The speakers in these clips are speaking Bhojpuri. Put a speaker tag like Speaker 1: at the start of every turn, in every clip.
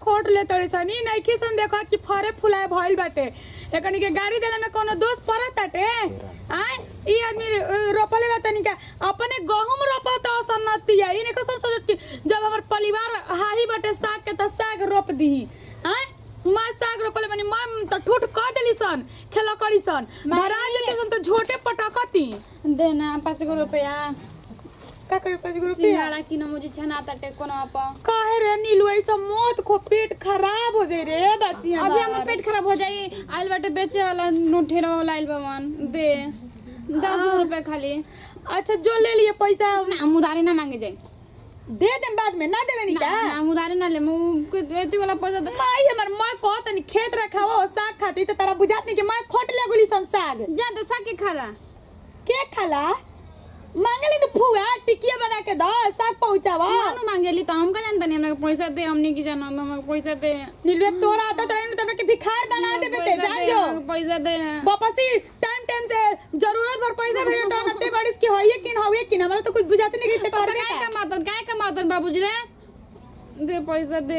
Speaker 1: खोट ले तड़े सन ई नइखे सन देखो कि फरे फुलाए भइल बाटे एकनी के गाड़ी देला में कोनो दोष पड़त ताटे आय ई आदमी अ, रोपले बा तनी का अपने गहूम रोपत सन्नती है ई ने कसन सोचत कि जब हमर परिवार हाही बाटे साग के त साग रोप दीही आय मैं साग रोपले बनी मैं त ठूठ क देली सन खेला करी सन धरा जेते सन त झोटे पटकती
Speaker 2: देना पाँच गो रुपया
Speaker 1: का करे पाँच गो रुपया
Speaker 2: सिंघाड़ा किन मुझे छना ताटे कोनो आप
Speaker 1: काहे रे नीलू ऐसा मौत को पेट खराब हो जाई रे बच्ची
Speaker 2: अभी हमर पेट खराब हो जाई आइल बाटे बेचे वाला नोठेरा वाला आइल बा मन दे दस गो रुपया खाली
Speaker 1: अच्छा जो ले लिए पैसा
Speaker 2: ना हम उधारी ना मांगे जाए
Speaker 1: दे दे बाद में ना देवे नी का
Speaker 2: ना हम उधारी ना ले मुँह एती वाला पैसा दे
Speaker 1: माई हमर माँ को तनी खेत रखावा और साग खाती तो तारा बुझात नहीं कि मैं खोट ले गुली सन साग
Speaker 2: जा तो साके खाला
Speaker 1: के खाला मांगली न फुआ टिकिया बना के दो साग पहुंचावा
Speaker 2: मानू मांगेली तो हम का जानता नहीं हमरा पैसा दे हमनी की जाना हमरा पैसा दे
Speaker 1: नीलू तोरा आदत रही न तोरा के भिखार बना देबे ते
Speaker 2: पैसा
Speaker 1: जान
Speaker 2: दे,
Speaker 1: जो
Speaker 2: हमको पैसा दे
Speaker 1: वापसी टाइम टाइम से जरूरत भर पैसा भेजे तो नते बारिश की होइए किन होइए किन हमरा तो कुछ बुझाते नहीं कि ते
Speaker 2: पापा
Speaker 1: करबे
Speaker 2: काय
Speaker 1: का
Speaker 2: कमातन काय कमातन बाबूजी रे दे पैसा दे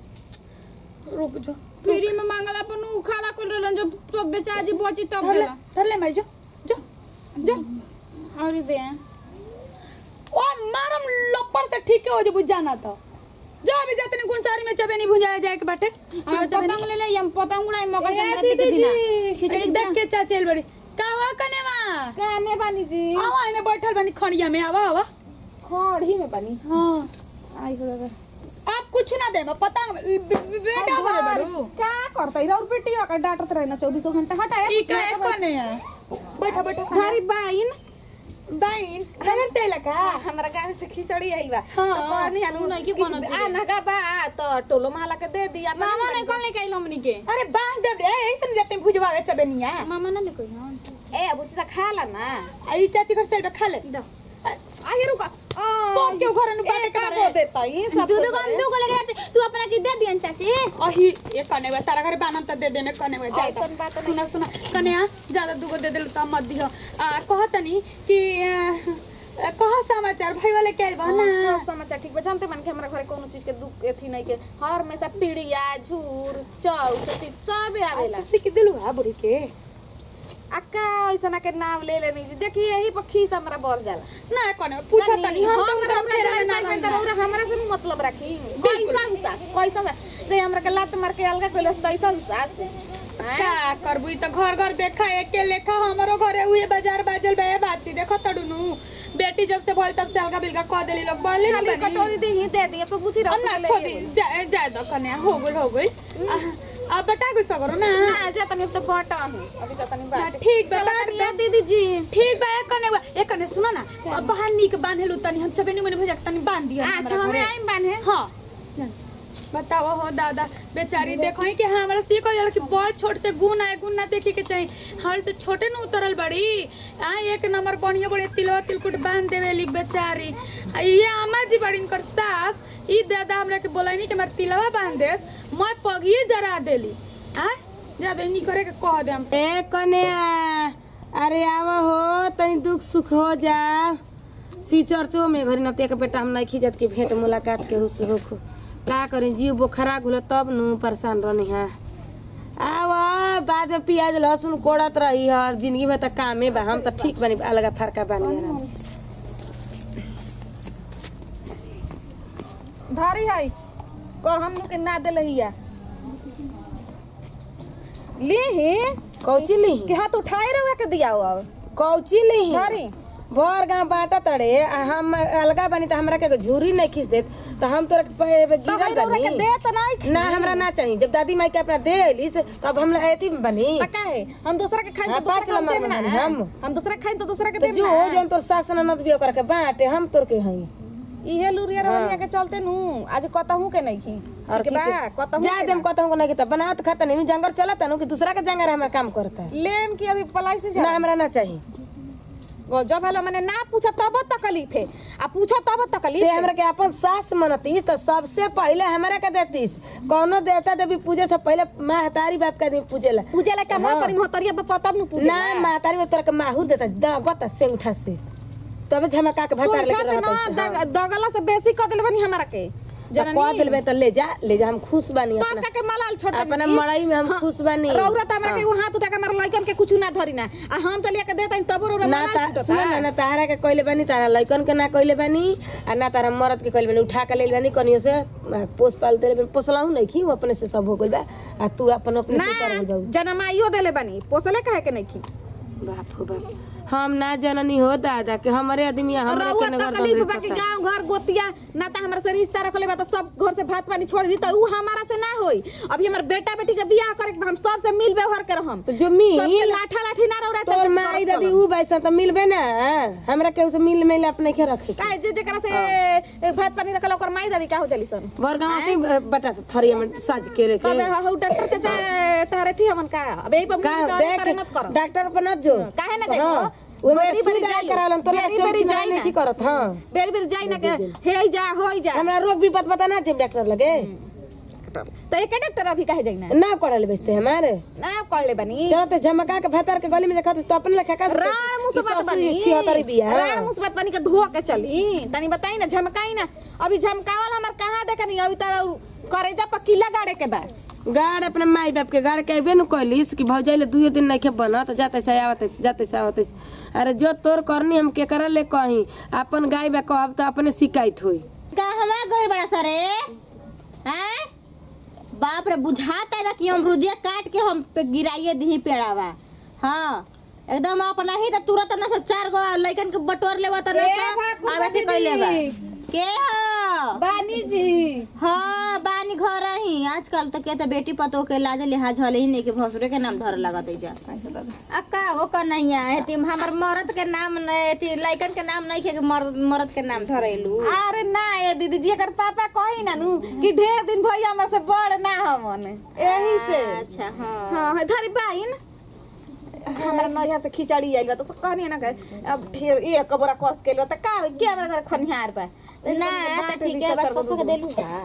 Speaker 1: रुक जो
Speaker 2: फ्री में मांगला अपन उखाड़ा कर रहलन जो सब बेचा जी बची तब
Speaker 1: धर ले
Speaker 2: देला
Speaker 1: धर ले माई जो जो जो
Speaker 2: और दे
Speaker 1: ओ मारम लपड़ से ठीक हो जो बुझ जाना तो जो अभी जाते नहीं गुणसारी में चबे नहीं भुंजाया जाए के बाटे
Speaker 2: हम पतंग ले ले हम पतंग उड़ाई मकर
Speaker 1: ए,
Speaker 2: संक्रांति के
Speaker 1: दीदी
Speaker 2: दिन
Speaker 1: जी,
Speaker 2: खिचड़ी
Speaker 1: देख के चाचेल बड़ी का हुआ कनेवा
Speaker 3: काने बानी जी
Speaker 1: आवा इने बैठल बनी खड़िया में आवा आवा
Speaker 3: खड़ी में बानी
Speaker 1: हां
Speaker 3: आई हो लगा
Speaker 1: आप कुछ ना दे पतंग बे- बे- बेटा बड़े बड़ू
Speaker 3: क्या करता इधर बेटी का डांटत रहना चौबीसों घंटा हटाया
Speaker 1: ई का एक कने है बैठा बैठा
Speaker 3: धारी बाइन
Speaker 1: बाइन घर से लगा
Speaker 3: हमरा गांव से खिचड़ी आई बा
Speaker 1: हाँ।
Speaker 3: तो पानी आलू
Speaker 2: नहीं की बनत रे।
Speaker 3: आना का बा तो टोलो माला के दे दिया
Speaker 2: मामा ने कौन लेके आइल हमनी के
Speaker 1: अरे बांध दे रे ऐसे जाते भुजवा के चबे नहीं है
Speaker 2: मामा ना लेके आइल
Speaker 3: ए बुच्ची खा ला ना
Speaker 1: आई चाची घर से खा ले
Speaker 2: दो
Speaker 3: आई रुका
Speaker 1: सब के घर में बाटे
Speaker 3: का
Speaker 1: करे
Speaker 3: को देता ई सब
Speaker 2: दू दू हम दू को लेके आते तू अपना की दे दियन चाची
Speaker 1: अही ये कने हुआ तारा घर बानम त दे दे में कने हुआ जाता
Speaker 3: ऐसन बात नहीं।
Speaker 1: सुना सुना कने आ ज्यादा दुगो दे देलु त मत दिहो आ कहतनी कि आ, कहा समाचार भाई वाले के बा ना
Speaker 3: हाँ, सब समाचार ठीक बा जानते मन के हमरा घरे कोनो चीज के दुख एथी नहीं के हर हमेशा पीड़िया झूर चौक सब आवेला
Speaker 1: ससी के दिलु हा बुढ़ी के
Speaker 3: अक्का ऐसा के नाम ले लेनी जी देखी यही पक्षी से हमरा बर जाला
Speaker 1: ना कने पूछो तनी हम तो
Speaker 3: हमरा
Speaker 1: उनका फेरा में ना
Speaker 3: हमरा
Speaker 1: रहना।
Speaker 3: हमरा हमरा से मतलब रखी कैसन सास कैसन सास दे हमरा के लात मार के अलगा कइलस कैसन सास हैं?
Speaker 1: का करबू ई त घर घर देखा एके लेखा हमरो घरे हुए बाजार बाजल बे बाची देखो तड़ुनु बेटी जब से भइल तब से अलगा बिलगा कह देली लोग बढ़ले
Speaker 3: चली
Speaker 1: नहीं बनी
Speaker 3: कटोरी दे ही दे दिए पे पूछी रहो
Speaker 1: अन्ना छोड़ी जा जा दो कने हो गइल हो गइल अब बटा गुल सगरो ना
Speaker 3: ना जा तनी तो बाटा हूं अभी तो तनी
Speaker 1: हाँ,
Speaker 3: बाट
Speaker 1: ठीक बा
Speaker 3: चलो
Speaker 1: बाट
Speaker 3: तनी
Speaker 1: दे।
Speaker 3: आ दीदी जी
Speaker 1: ठीक बा एक कने बा- एक कने सुनो ना अब बाहर नीक बांधेलु तनी हम चबेनी मने भेजा तनी बांध दिया
Speaker 3: अच्छा हमें आई बाने
Speaker 1: हां बताओ हो दादा बेचारी देखो कि हाँ हमारा सीख हो जाला कि बड़ छोट से गुण आए गुण ना देखे के चाहिए हमारे से छोटे न उतरल बड़ी आ एक नंबर बढ़िया बड़े तिलवा तिलकुट बांध देवेली बेचारी आ ये अम्मा जी बड़ी इनकर सास ई दादा हमरा के बोलैनी कि हमार तिलवा बांध देस मैं पगिए जरा देली आ ज्यादा नहीं करे के कह दे हम
Speaker 4: ए कन्या अरे आवा हो तनी दुख सुख हो जा सी चर्चो में घरी नतिया के बेटा हम नहीं खिजत के भेंट मुलाकात के हुस होख का करें जीव बोखरा घुल तब नु परेशान रहनी है आवा बाद में प्याज लहसुन कोड़त रही है और जिंदगी में तो कामे बा हम तो ठीक बनी अलग फरका बानी आराम से
Speaker 3: धारी है को हम लोग के ना दे लहिया ली ही
Speaker 4: कौची
Speaker 3: कि
Speaker 4: ली
Speaker 3: हाथ उठाए रहुआ के दिया हो अब
Speaker 4: कौची ली
Speaker 3: धारी
Speaker 4: भर गाँव बाटा तड़े आ हम अलगा बनी तो हमरा के झूरी नहीं खींच देत तो हम तोरा के पे-
Speaker 3: तो
Speaker 4: गिरल
Speaker 3: रहुआ के
Speaker 4: बनी
Speaker 3: दे तो नहीं
Speaker 4: ना हमरा ना चाहिए जब दादी माई के अपना दे अलिस तब हम ऐती में बनी
Speaker 3: पक्का है हम दूसरा के खाएं
Speaker 4: हाँ,
Speaker 3: तो दूसरा
Speaker 4: पाँच
Speaker 3: के हम
Speaker 4: नंबर
Speaker 3: देब ना
Speaker 4: में हम।
Speaker 3: हम दूसरा के खाएं तो दूसरा के
Speaker 4: तो
Speaker 3: देब
Speaker 4: जो
Speaker 3: ना
Speaker 4: जौन तोर सास ननद भी ओकर के बाटे हम तोर के हई
Speaker 3: इहे लुरिया रवनिया के चलते नु आज कतहू के नहीं खी
Speaker 4: और
Speaker 3: ठीक बा कतहू
Speaker 4: जा देम कहता हूं नहीं तो बनात खाता नहीं जंगल चलता नु कि दूसरा के जंगल हमारा काम करता है
Speaker 3: लेम की अभी पलाई से जा
Speaker 4: ना हमरा ना चाहिए
Speaker 3: वो जब हेलो मैंने ना पूछा तब तकलीफ है आ पूछा तब तकलीफ
Speaker 4: ते
Speaker 3: है।
Speaker 4: हमरा के अपन सास मनतीस तो सबसे पहले हमरा के देतीस कौनो देवता देवी पूजे से पहले महतारी बाप के आदमी पूजेला
Speaker 3: पूजे ला कमा
Speaker 4: हाँ।
Speaker 3: करी महतरिया बापा तब नु पूजे
Speaker 4: ना महतारी में तोरा के माहूर देता दबता से उठा से तबे झमका के भतार लेके
Speaker 3: सुनता से
Speaker 4: रहता
Speaker 3: ना
Speaker 4: है
Speaker 3: दग- दगला से बेसी कर देले बनी हमरा के जननी।
Speaker 4: कह दिलबे त ले जा ले जा हम खुश बानी
Speaker 3: तो
Speaker 4: अपना
Speaker 3: का के मलाल छोटा
Speaker 4: अपना मड़ई में हम खुश बानी
Speaker 3: रौरा त हमरा के हाथ उठा के हमरा लइकन के कुछ ना धरी ना आ हम त लेके देता तब रौरा
Speaker 4: ना
Speaker 3: मलाल
Speaker 4: ता
Speaker 3: छूटता
Speaker 4: सुन ना ना तारा के कइले बानी तारा लइकन के ना कइले बानी आ ना तारा मरद के कइले बानी उठा के ले बानी कनियो से आ, पोस पाल देले बानी पोसलाहु नहीं की वो अपने से सब हो गइल बा आ तू अपन अपने से कर गइल बा
Speaker 3: जनमाइयो देले बानी पोसले काहे के नहीं खी
Speaker 4: बाप हो बाप हम ना जननी हो दादा के हमारे आदमी हमरे
Speaker 3: रउआ
Speaker 4: के नगर
Speaker 3: तकलीफ
Speaker 4: दौरे
Speaker 3: बा कि
Speaker 4: पता
Speaker 3: गांव घर गोतिया ना त हमरा से रिश्ता रखले बा त सब घर से भात पानी छोड़ दी त उ हमारा से ना होई अभी हमर बेटा बेटी के बियाह करे के बा, हम सब से मिल व्यवहार के रहम
Speaker 4: तो जो मिल
Speaker 3: सबसे लाठा लाठी ना रौरा
Speaker 4: तोर
Speaker 3: चलते
Speaker 4: माई
Speaker 3: करब
Speaker 4: दादी
Speaker 3: चलम।
Speaker 4: उ बैसा त मिलबे ना हमरा के उसे मिल मिल अपने के रखे के
Speaker 3: काहे जे जेकरा से ए, भात पानी रखल ओकर माई दादी का हो चली सन
Speaker 4: बरगांव से बटा थरिया में साज के लेके
Speaker 3: कबे हौ डॉक्टर चाचा तारे थी हमन का अबे ई पर
Speaker 4: का
Speaker 3: मुंह से
Speaker 4: देख
Speaker 3: मत करो
Speaker 4: डॉक्टर पर न जो
Speaker 3: काहे ना जाइबो?
Speaker 4: हाँ, वो मेरे
Speaker 3: बेरी बेरी
Speaker 4: सुई
Speaker 3: जाइलो।
Speaker 4: करावलन तो
Speaker 3: बेरी
Speaker 4: चोरी
Speaker 3: बेरी
Speaker 4: छिनारी
Speaker 3: जाई
Speaker 4: नहीं
Speaker 3: ना।
Speaker 4: की करत हां
Speaker 3: बेर बेर जाई ना के हे जा होई जा
Speaker 4: हमरा रोग भी पत पता ना जब डॉक्टर लगे
Speaker 3: तो एक डॉक्टर अभी काहे जाई ना
Speaker 4: ना पढ़ल बेचते हमारे
Speaker 3: ना कर ले बनी
Speaker 4: चलो तो झमका के भतर के गली में देखत तो अपने लेखा का
Speaker 3: राण मुसबत बनी
Speaker 4: छिहत्तर बिया
Speaker 3: राण मुसबत बनी के धो के चली तनी बताई ना झमकाई ना अभी झमकावल हमर कहां देखनी अभी त करेजा पर किला गाड़े के बा
Speaker 4: गाड़ अपने माई बाप के गाड़ के अबे न कहलिस कि भौजाइले दुई दिन नहीं खे बनत जाते से आवत से जाते से आवत से अरे जो तोर करनी हम के करल ले कहीं अपन गाय बा कहब तो अपने शिकायत होई
Speaker 5: कहवा गइल बड़ा सरे हैं बाप रे बुझाता ना कि अमरुदिया काट के हम पे गिराइए दी पेड़ावा हाँ एकदम अपना ही त तुरंत ना से चार गो लइकन के बटोर लेवा त ना से आवे से कइले बा के हो
Speaker 3: बानी जी
Speaker 5: हाँ बानी घर ही आजकल तो के तो बेटी पतो के लाजे लिहाज हले ही नहीं के भसुरे के नाम धर लगत है जा अब का हो का नहीं है ती हमर मरद के नाम नहीं ती लइकन के नाम नहीं के मर्द मरद के नाम धरेलू
Speaker 3: अरे ना ये दीदी जी अगर पापा कही ना नु कि ढेर दिन भैया हमर से बड़ ना हमन यही से
Speaker 5: अच्छा हाँ
Speaker 3: हाँ धरी बाइन हमारा नैहर से खिचड़ी आइल बा तो कहनी ना के अब ढेर एक बोरा कस के त का होई? के हमरा घर खनिहार बा तो
Speaker 5: ना
Speaker 3: इसलिए
Speaker 5: तो
Speaker 3: बाँट
Speaker 5: ठीक
Speaker 3: दी
Speaker 5: है बस
Speaker 3: चचर
Speaker 5: ससुर के
Speaker 3: बबू।
Speaker 5: देलू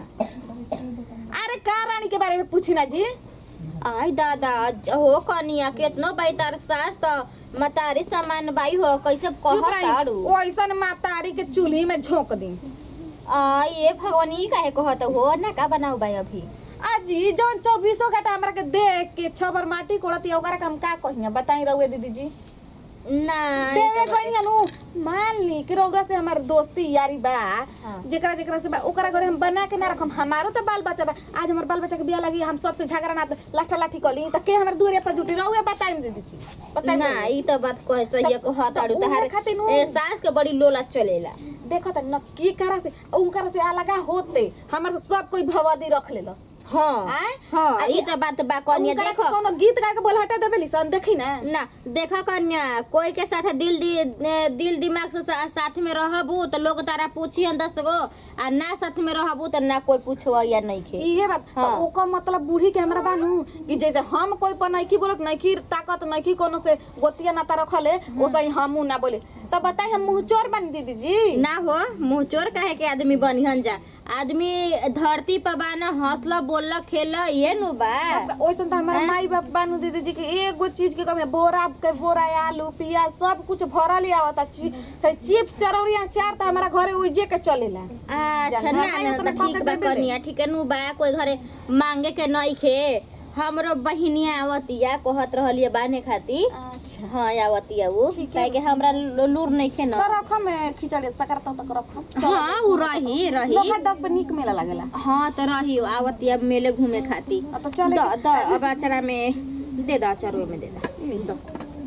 Speaker 5: का
Speaker 3: अरे का रानी के बारे में पूछी ना जी
Speaker 5: आई दादा हो कनिया केतनो बाई तार सास त मतारी सामान बाई हो कैसे
Speaker 3: चुप
Speaker 5: कहत
Speaker 3: रही
Speaker 5: आड़ू
Speaker 3: ओइसन मातारी के चूल्ही में झोंक दी
Speaker 5: आ ये भगवान ई काहे कहत हो ना का बनाऊ बाई अभी
Speaker 3: अजी जौन चौबीसों घंटा हमरा के देख के छबर माटी कोड़ती ओकरा के हम का कहिया बताई रहुए दीदी जी
Speaker 5: ना
Speaker 3: देवे कहिया नु मान ली कि रौरा से हमार दोस्ती यारी बा
Speaker 5: हाँ।
Speaker 3: जेकरा जेकरा से बा ओकरा घरे हम बना के ना रखम हमारो तो बाल बच्चा बा आज हमार बाल बच्चा के बियाह लगी हम सबसे झगड़ा ना लाठा लाठी कली त के हमर दूरे पर जुटी रहुए बताई दीदी जी बताई
Speaker 5: ना ई त बात कहे सही है कहत आड़ू
Speaker 3: तब उहे
Speaker 5: तहार
Speaker 3: खातिर नु-
Speaker 5: ए सास के बड़ी लोला चलेला
Speaker 3: देखो त नक्की करा से उनकरा से अलगा होते हमर से सब कोई भवादी रख लेलस
Speaker 5: हाँ
Speaker 3: आय?
Speaker 5: हाँ
Speaker 3: आ
Speaker 5: ई त बात बा कनिया
Speaker 3: उनकरा के
Speaker 5: देखो
Speaker 3: कोनो गीत गा के बोल हटा देबे लिसन देखी ना
Speaker 5: ना देखा कन्या कोई के साथ दिल दी ने- दिल दिमाग से सा- साथ में रहबू तो लोग तारा पूछियन दस गो आ ना साथ में रहबू तो ना कोई पूछवा या नहीं खे
Speaker 3: इहे बात
Speaker 5: हाँ।
Speaker 3: हाँ। ओकर मतलब बूढ़ी के हमरा बानू कि जैसे हम कोई पर नइखी बोलत नइखी ताकत नइखी कोनो से गोतिया नाता रखले ओसे ही हमू ना बोले तब बताई हम मुंह चोर बन दीदी जी
Speaker 5: ना हो मुंह चोर काहे के आदमी बनिहन जा आदमी धरती पर बा ना हंसला बोलला खेला ये नु बा
Speaker 3: ओइसन त हमारा माई बाप बानू दीदी जी के एगो चीज के कमी है। बोरा के बोरा आलू प्याज सब कुछ भरल ही आवता ची, है चिप्स चरौरी अचार त हमारा घरे ओइजे के चलेला
Speaker 5: अच्छा
Speaker 3: जानवर
Speaker 5: ना
Speaker 3: नहीं
Speaker 5: ना
Speaker 3: उतना
Speaker 5: तो ठीक
Speaker 3: कके
Speaker 5: बा
Speaker 3: देबे ले।
Speaker 5: कनिया ठीक है नु बा कोई घरे मांगे के नहीं खे हमरो बहिनिया आवतिया कहत रहलिए बाने खाती
Speaker 3: अच्छा
Speaker 5: हाँ आवतिया वो काहे के हमरा लू- लूर नहीं खे न
Speaker 3: त रखम ए, खिचड़ी सकरता तक रखम
Speaker 5: हाँ उ रही रही
Speaker 3: लोहा डब पे निक मेला लागेला
Speaker 5: हाँ तो रही आवतिया मेले घूमे खाती
Speaker 3: अब तो चले
Speaker 5: द द अब अचारा में दे दा अचारो में दे दा दो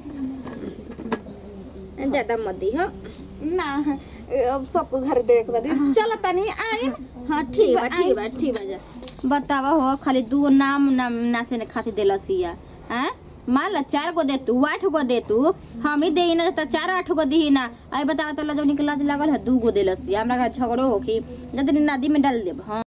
Speaker 5: ज्यादा मत दी हो
Speaker 3: ना ए, अब सबको घर देवे के बाद चल तनी आइम
Speaker 5: हाँ ठीक बा ठीक बा ठीक बा जा बतावा हो खाली दू गो नाम नाम नासे ने खाती देलसिया हैं मान ला चार गो दे तू आठ गो दे तू हम ही दे ना तो चार आठ गो दी ना आई बतावा तो लजौनी के लाज लागल है दू गो देलसिया हमरा घर झगड़ो होखी जतनी नदी में डाल देब हाँ